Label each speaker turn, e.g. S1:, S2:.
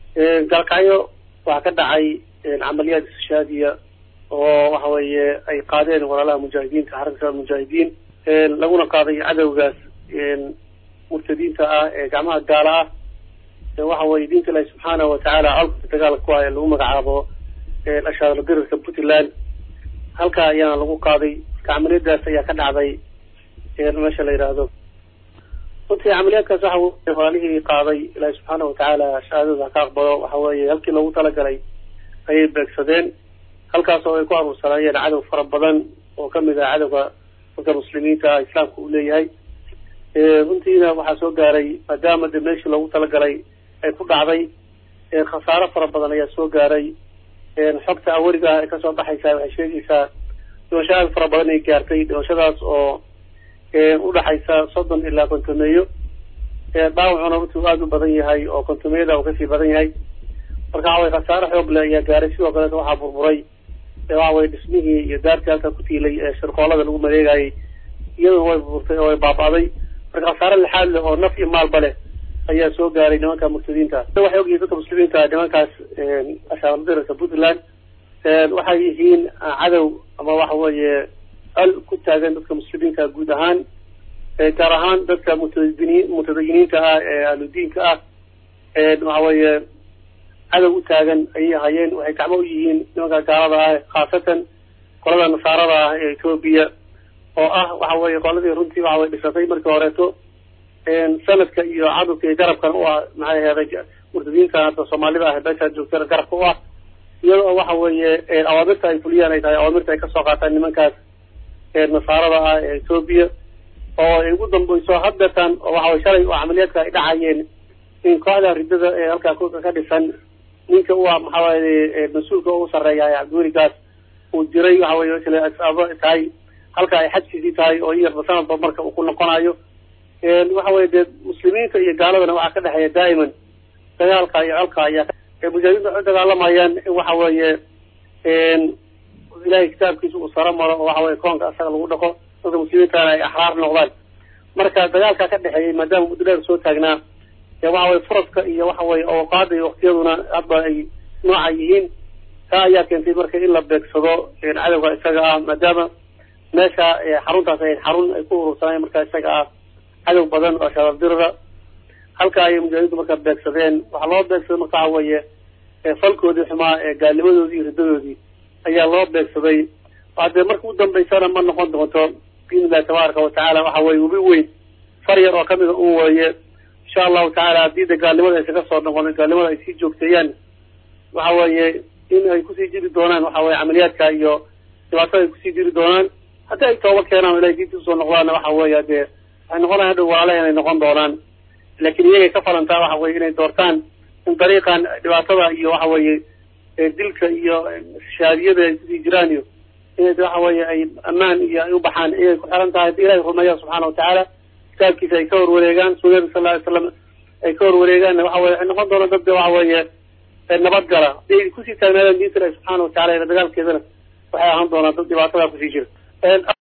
S1: gaalkacyo waxaa ka dhacay camaliyaad istishaadiya oo waxa weeye ay qaadeen walaalaha mujaahidiinta xarakada mujaahidiin laguna qaaday cadowgaas murtadiinta ah ee gacmaha gaala ah waxa weye diinta ilahi subxaanahu watacaala colka dagaalka ku ah ee lagu magacaabo ashaadla dirirka puntland halkaa ayaana lagu qaaday camaliyadaas ayaa ka dhacday meesha la yidhaahdo runtii camaliyaadkaas waxa weye walaalihii qaaday ilaahi subxaana watacaala shahaadada haka aqbalo waxa weeye halkii loogu talagalay ayay beegsadeen halkaas oo ay ku aruursanaayeen cadow fara badan oo kamid ah cadowga dadka muslimiinta islaamka uu leeyahay runtiina waxaa soo gaaray maadaama de meeshii loogu talagalay ay ku dhacday khasaaro fara badan ayaa soo gaaray xogta awariga ay kasoo baxaysaa waxay sheegaysaa dhimasho aad fara badan ay gaartay dhimashadaas oo udhaxaysa soddon ilaa kontomeeyo dhaawacuna runtii aada u badan yahay oo kontomeyada uu kasii badan yahay marka waxa weye khasaaro xoog leh ayaa gaaray sidoo kaleeta waxaa burburay waxa weye dhismihii iyo daartii halka ku tiilay ee shirqoolada lagu mareegayay iyaduna way burburtay oo way baaba'day marka khasaaro lixaad leh oo naf iyo maalba leh ayaa soo gaaray nimanka murtadiinta waxay ogyihiin dadka muslimiinta nimankaas ashaardirka puntland waxay yihiin cadow ama waxa weeye al ku taagan dadka muslimiinta guud ahaan gaar ahaan dadka mutadiniin mutadayiniinta ah ee ahludiinka ah waxa weeye cadow u taagan ayay hayeen waxay gacmo u yihiin nimanka gaalada ah khaasatan qolada nasaarada ah ee etoobiya oo ah waxa weye qoladii runtii waxa weye dhisatay markii horeeto sanadka iyo cadadka iyo garabkan u ah maxay aheeday murtadiintan hadda soomaalida ah meeshaa joogtana garabka u ah iyada oo waxa weeye awaamirta ay fuliyaan ay tahay awaamirta ay kasoo qaataan nimankaas nasaarada ah ee etoobiya oo ay ugu dambeyso haddatan oo waxa weye shalay oo camaliyaadka ay dhacayeen in kooxda ridada ee halkaa ka dhisan ninka u ah maxaa waye mas-uulka ugu sarreeya cabdiweligaas uu diray waxa weye isla asaabo tahay halka ay xajkiisii tahay oo iyarba sanadba marka uu ku noqonayo waxa weye dee muslimiinta iyo gaaladana waxaa ka dhexeeya daa'iman dagaalka iyo colka ayaa mujaahidiinta waxay dagaalamayaan in waxa weeye ilahay kitaabkiisa uu saro maro oo waxa weye koonka asaga lagu dhaqo dadka muslimiintana ay axraar noqdaan marka dagaalka ka dhexeeyay maadaama muddo dheer soo taagnaa waxa weye furaska iyo waxa weye awqaada iyo waktiyaduna hadba ay nooca yihiin taa ayaa keentay marka in la beegsado cadowga isaga ah maadaama meesha xaruntaas ay xarun ay ku urursaneen marka isaga ah cadow badan oo shabaabdirada halka ayay mujaahidiintu marka beegsadeen waxaa loo beegsaday marka waxa weeye falkoodii xumaa ee gaalnimadoodii iyo riddadoodii ayaa loo beegsaday hadee marka u dambeysana ma noqon doonto biidn illahi tabaaraka watacaala waxa weye webi weyn far yar oo kamida un weeye insha allahu tacaala haddii de gaalnimada aysa ka soo noqon gaalnimada ay sii joogteeyaan waxa weeye in ay kusii jiri doonaan waxa weye camaliyaadka iyo dhibaatada ay kusii jiri doonaan haddii ay tooba keenaan o ilahay diinta usoo noqdaanna waxa weeye dee waxay noqonayan hadhow walaalaha inay noqon doonaan laakiin iyagay ka falantaa waxa weye inay doortaan in dariiqan dhibaatada iyo waxa weeye dilka iyo shaadiyada ay kusii jiraan iyo inay waxa weeye ay ammaan iyo ay u baxaan iyay ku xiran tahay hadii ilahay rumeeya subxaana watacaala kitaabkiisa ay ka horwareegaan sunnada sal ly slam ay ka horwareegaanna waxa weye waxay noqon doonaan dad waxa weeye nabadgala hadii ay kusii taagnaadaan diinta ilahi subxaana watacala ila dagaalkeedana waxay ahaan doonaan dad dhibaatada kusii jira